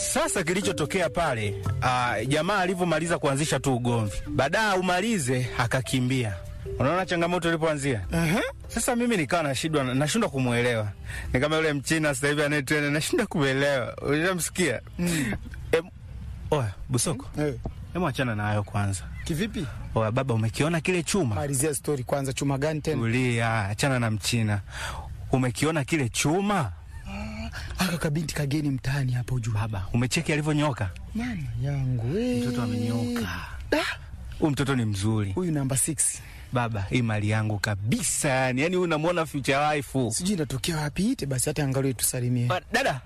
Sasa kilichotokea pale, uh, jamaa alivyomaliza kuanzisha tu ugomvi, baadaye umalize akakimbia. Unaona changamoto ilipoanzia. Aha. Sasa mimi nikawa nashindwa nashindwa kumwelewa, ni kama yule mchina sasa hivi anayetrena, nashindwa kumwelewa. Unamsikia? Mm. Em, oya Busoko, Eh, hebu achana na hayo kwanza. kivipi? Oya baba, umekiona kile chuma? Malizia story kwanza, chuma gani tena? Tulia, achana na mchina. Umekiona kile chuma? Aka kabinti kageni mtaani hapo juu. Baba, umecheki alivyonyoka? Mama yangu we. Mtoto amenyoka. Da, Huyu mtoto ni mzuri. huyu namba 6. Baba, hii mali yangu kabisa yani. Yaani huyu unamwona future wife. Sijui inatokea wapi ite basi hata angalau tusalimie. Ba- Dada.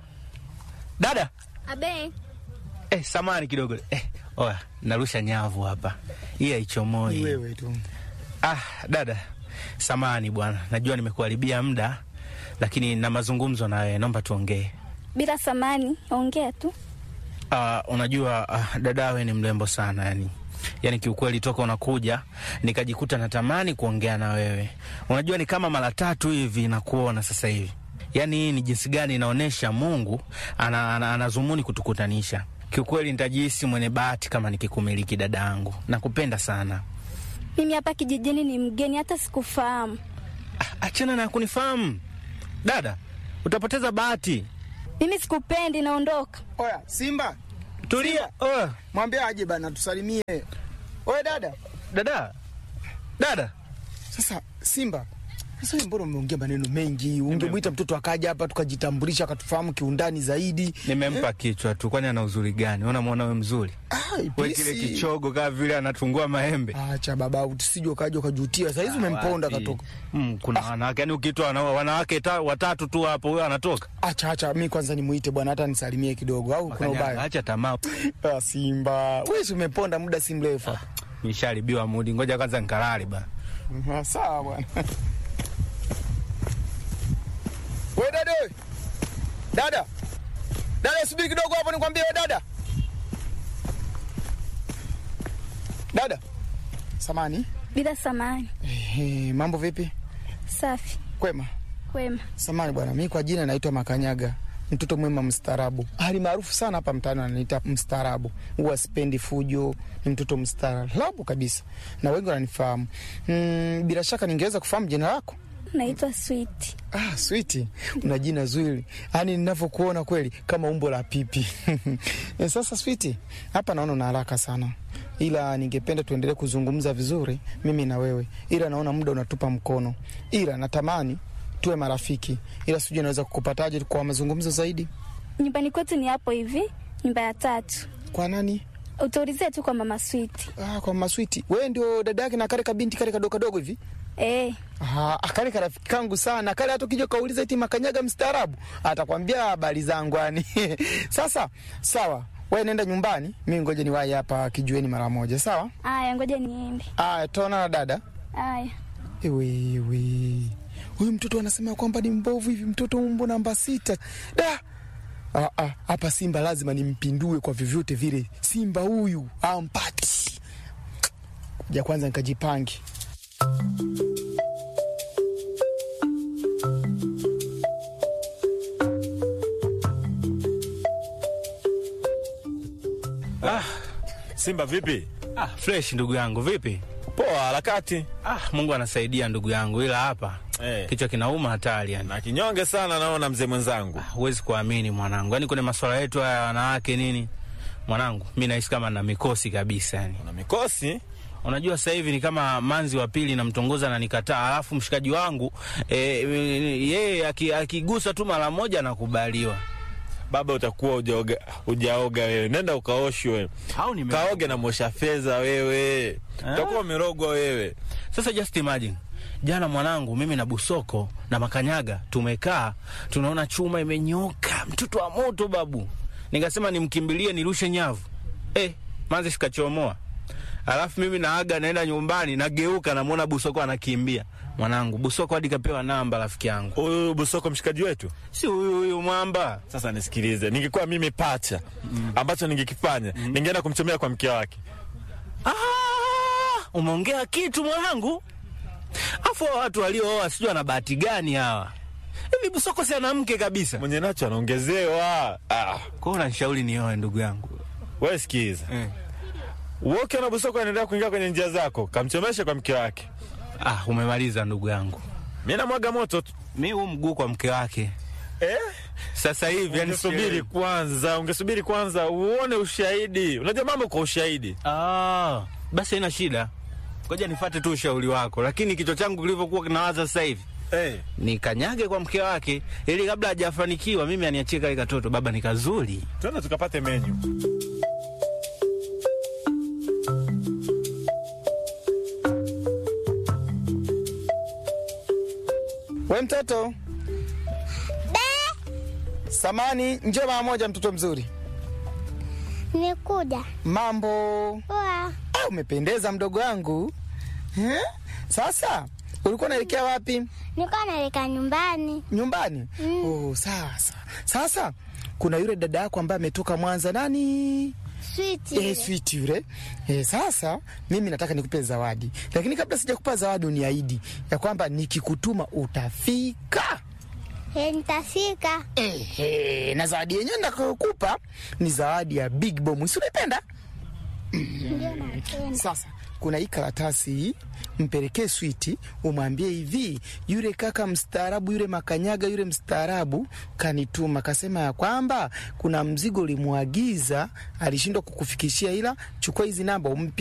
Dada. Abe, Eh, samani kidogo. Eh, oya, narusha nyavu hapa. Hii Ni haichomoi. wewe tu. Ah, dada. Samani bwana. Najua nimekuharibia muda lakini na mazungumzo na wewe, naomba tuongee. bila samani, ongea tu. Ah, unajua ah, dada wewe ni mrembo sana yani. Yaani kiukweli toka unakuja nikajikuta natamani kuongea na wewe. Unajua ni kama mara tatu hivi nakuona sasa hivi. Yaani hii ni jinsi gani inaonyesha Mungu ana, ana, anazumuni kutukutanisha. Kiukweli nitajihisi mwenye bahati kama nikikumiliki dada yangu. Nakupenda sana. Mimi hapa kijijini ni mgeni, hata sikufahamu. Ah, achana na kunifahamu. Dada, utapoteza bahati. Mimi sikupendi, naondoka. Oya, Simba, Tulia. Oh, mwambie aje bana tusalimie. Oya dada. dada. Dada. Sasa Simba, sasa wewe mbona umeongea maneno mengi? Ungemwita mtoto akaja hapa tukajitambulisha akatufahamu kiundani zaidi. Nimempa kichwa tu, kwani ana uzuri gani? Unamwona we mzuri? Ah, We ipisi. kile kichogo kama vile anatungua maembe. Acha baba, usije ukaja ukajutia. Sasa hizi umemponda Wapi? katoka. Mm, kuna wanawake yani, ukitoa wana- wanawake ta, watatu tu hapo, huyo anatoka. Acha acha, mimi kwanza nimuite bwana, hata nisalimie kidogo, au kuna Kanyaga, ubaya? Acha tamaa, Ah, Simba, wewe si umeponda muda si mrefu hapa. nisharibiwa mudi. Ngoja kwanza nikalale bana. Mhm, Sawa bwana. We dada, we. dada, dada, subiri kidogo hapo, nikwambie we dada, dada. Samani, Bila samani. ehe, mambo vipi? Safi, Kwema. kwema. Samani bwana, mimi kwa jina naitwa Makanyaga, mtoto mwema mstaarabu, hali maarufu sana hapa mtaani wananiita mstaarabu. Huwa sipendi fujo, ni mtoto mstaarabu kabisa, na wengi wananifahamu. Mm, bila shaka ningeweza kufahamu jina lako? Naitwa Sweet. Ah, switi, una jina zuri, yaani ninavyokuona kweli kama umbo la pipi. Eh, Sasa switi, hapa naona una haraka sana, ila ningependa tuendelee kuzungumza vizuri mimi na wewe, ila naona muda unatupa mkono, ila natamani tuwe marafiki, ila sijui naweza kukupataje kwa mazungumzo zaidi. Nyumbani kwetu ni hapo hivi, nyumba ya tatu. Kwa nani? Utaulizia tu kwa mama Sweet. Ah, kwa maswiti. Wewe ndio dada yake na kale kabinti kale kadogo kadogo hivi? Eh, Ah, kale karafiki kangu sana kale, hata ukija kauliza eti Makanyaga mstaarabu atakwambia habari zangu yani. Sasa sawa, wewe nenda nyumbani, mimi ngoja niwahi hapa kijueni mara moja, sawa? aya, ngoja niende. Aya, tutaona na dada. Aya. Ewe ewe, huyu mtoto anasema kwamba ni mbovu hivi, mtoto umbo namba sita. Da Ah, ah, hapa Simba lazima nimpindue kwa vyovyote vile. Simba huyu ampati ja kwanza nikajipange. Simba vipi? Ah, fresh ndugu yangu, vipi? Poa, harakati Ah, Mungu anasaidia ndugu yangu, ila hapa Eh. kichwa kinauma hatari yani. na kinyonge sana, naona mzee mwenzangu. Huwezi kuamini mwanangu, yaani kwenye masuala yetu haya ya wanawake nini, mwanangu, mi nahisi kama na mikosi kabisa yani. Una mikosi Unajua sasa hivi ni kama manzi wa pili namtongoza na nikataa, alafu mshikaji wangu e, yeye aki- akigusa tu mara moja nakubaliwa. baba, utakuwa ujaoga, ujaoga wewe. Nenda ukaoshwe, Au nime kaoge na mosha fedha wewe, utakuwa umerogwa wewe. Sasa just imagine jana mwanangu, mimi na Busoko na Makanyaga tumekaa tunaona chuma imenyoka, mtoto wa moto babu. Nikasema nimkimbilie nirushe nyavu, eh, manzi sikachomoa. Alafu mimi naaga naenda nyumbani, nageuka namwona Busoko anakimbia. Mwanangu, Busoko hadi kapewa namba rafiki yangu, Huyu Busoko mshikaji wetu. si huyu huyu mwamba. Sasa nisikilize, ningekuwa mimi pacha, ambacho ningekifanya ningeenda kumchomea kwa mke wake. Ah, umeongea kitu mwanangu. Afu hao watu waliooa sijui wana bahati gani hawa hivi Busoko si ana mke kabisa. Mwenye nacho anaongezewa. Ah, Kwa hiyo unanishauri nioe ndugu yangu wewe sikiza. eh. Wewe ukiona Busoko anaendelea kuingia kwenye njia zako, kamchomeshe kwa mke wake. Ah, umemaliza ndugu yangu. Mimi namwaga moto tu. Mi huu mguu kwa mke wake Eh? sasa hivi, yani Ungesubiri sielewi. kwanza, ungesubiri kwanza uone ushahidi. Unajua mambo kwa ushahidi. Ah, basi haina shida, ngoja nifate tu ushauri wako, lakini kichwa changu kilivyokuwa kinawaza sasa hivi Eh. nikanyage kwa mke wake, ili kabla hajafanikiwa mimi aniachie kale katoto. Baba ni kazuri. Twende tukapate menyu. We mtoto samani, njoo mara moja, mtoto mzuri. Nikuja. Mambo Poa. Ah, umependeza mdogo wangu eh? Sasa ulikuwa unaelekea wapi? Niko naelekea nyumbani. Nyumbani? Oh, sasa sasa kuna yule dada yako ambaye ametoka Mwanza, nani? Switi. Eh, sweet yule. Eh, sasa mimi nataka nikupe zawadi, lakini kabla sijakupa zawadi, uniahidi ya kwamba nikikutuma utafika. Eh, nitafika. Ehe, na zawadi yenyewe nitakayokupa ni zawadi ya Big Bomb. Si unaipenda? Ndio napenda. Sasa kuna hii karatasi hii, mpelekee Switi, umwambie hivi, yule kaka mstaarabu, yule makanyaga, yule mstaarabu kanituma, kasema ya kwamba kuna mzigo ulimwagiza, alishindwa kukufikishia, ila chukua hizi namba umpe